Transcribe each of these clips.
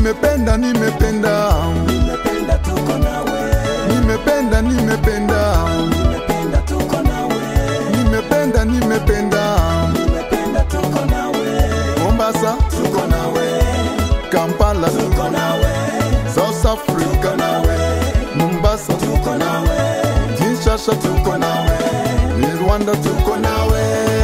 nimependa nimependa nimependa tuko nawe nimependa nimependa nimependa tuko nawe nimependa nimependa nimependa tuko nawe mombasa tuko nawe kampala tuko nawe south africa nawe mombasa tuko nawe kinshasa tuko nawe rwanda tuko nawe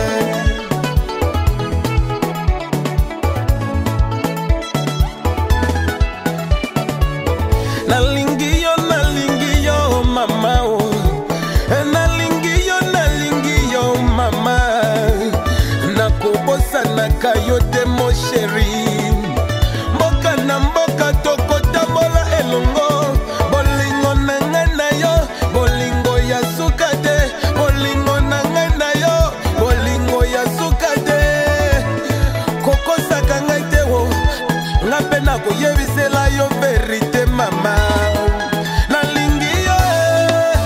nalingi yo nalingi yo mama o Eh, nalingi yo nalingi yo mama nakobosanaka yo te mosheri mboka na mboka tokotambola elongo bolingo na ngai na yo bolingo ya suka te bolingo na ngai na yo bolingo ya suka te kokosaka ngai te wo nga mpe nakoyebisela yo verite mama nalingi yo eh.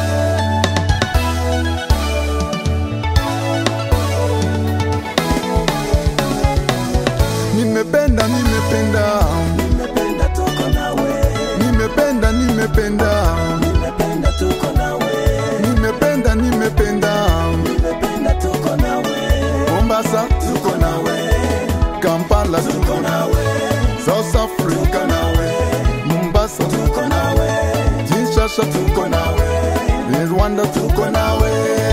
nimependa nimependa nimependa tuko nawe nimependa nimependa nimependa tuko nawe nimependa nimependa nimependa tuko nawe mombasa tuko nawe kampala tuko nawe south africa nawe mombasa tuko nawe kinshasa tuko nawe rwanda tuko nawe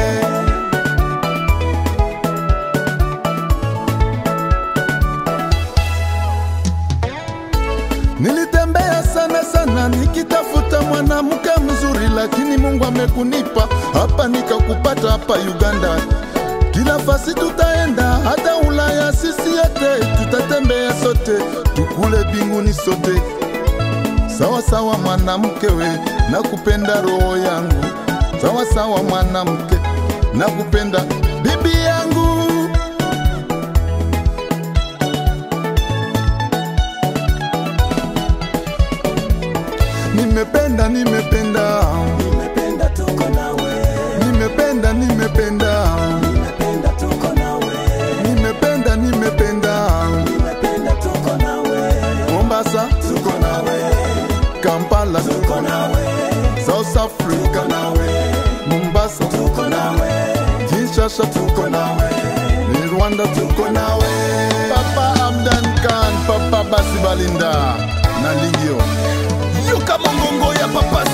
nilitembea sana sana nikitafuta mwanamke mzuri lakini mungu amekunipa hapa nikakupata hapa uganda kila fasi tutaenda hata ulaya sisi yote tutatembea sote tukule binguni sote sawa sawa mwanamke we nakupenda roho yangu sawa sawa mwanamke nakupenda bibi yangu nimependa nimependa nimependa tuko nawe nimependa nimependa nimependa tuko nawe nimependa nimependa nimependa tuko nawe mombasa tuko nawe kampala tuko nawe south africa nawe mombasa tuko nawe kinshasa tuko nawe ni rwanda tuko nawe papa amdan kan papa basi balinda na lingio yoka mongongo ya papa